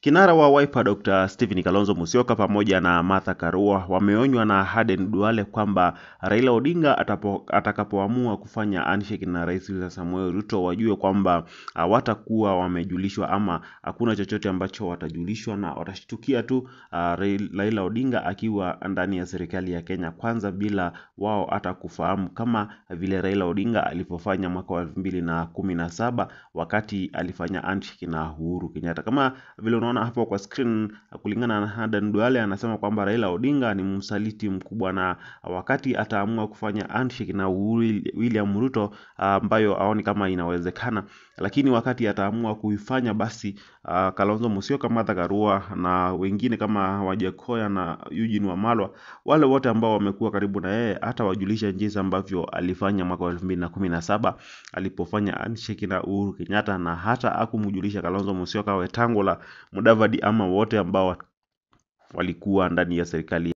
Kinara wa Wiper Dr. Stephen Kalonzo Musyoka pamoja na Martha Karua wameonywa na Aden Duale kwamba Raila Odinga atapo, atakapoamua kufanya handshake na Rais William Samoei Ruto wajue kwamba hawatakuwa wamejulishwa ama hakuna chochote ambacho watajulishwa na watashtukia tu uh, Raila Odinga akiwa ndani ya serikali ya Kenya kwanza bila wao hata kufahamu kama vile Raila Odinga alivyofanya mwaka wa elfu mbili na kumi na saba wakati alifanya handshake na Uhuru Kenyatta. Kama vile unaona hapo kwa screen, kulingana na Aden Duale anasema kwamba Raila Odinga ni msaliti mkubwa, na wakati ataamua kufanya handshake na Uhuru William Ruto ambayo aoni kama inawezekana, lakini wakati ataamua kuifanya basi uh, Kalonzo Musyoka, Martha Karua na wengine kama Wajakoya na Eugene Wamalwa, wale wote ambao wamekuwa karibu na yeye, hata wajulisha jinsi ambavyo alifanya mwaka wa elfu mbili na kumi na saba alipofanya handshake na Uhuru Kenyatta, na hata hakumjulisha Kalonzo Musyoka, Wetangula, Mudavadi ama wote ambao walikuwa ndani ya serikali